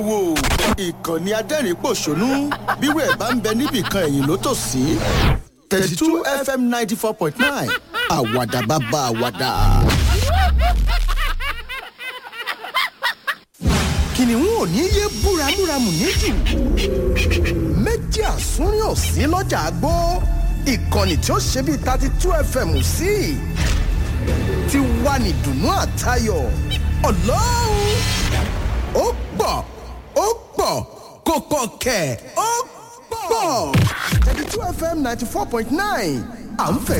wò ìkànnì adẹ́rìn-pọ̀ṣónú bírò ẹ̀ bá ń bẹ níbìkan ẹ̀yìn ló tò sí thirty two fm ninety four point nine àwàdà bàbá àwàdà. kìnìún ò ní yé búramúramù níjù méjì àsúnrín ò sí lọ́jà àgbó ìkànnì tí ó ṣe bíi thirty two fm sí ti wà ní dùnú àtayọ̀ ọlọ́run ó pọ̀ ó pọ̀ kò pọ̀ kẹ̀ ó pọ̀ thirty two fm ninety four point nine à ń fẹ̀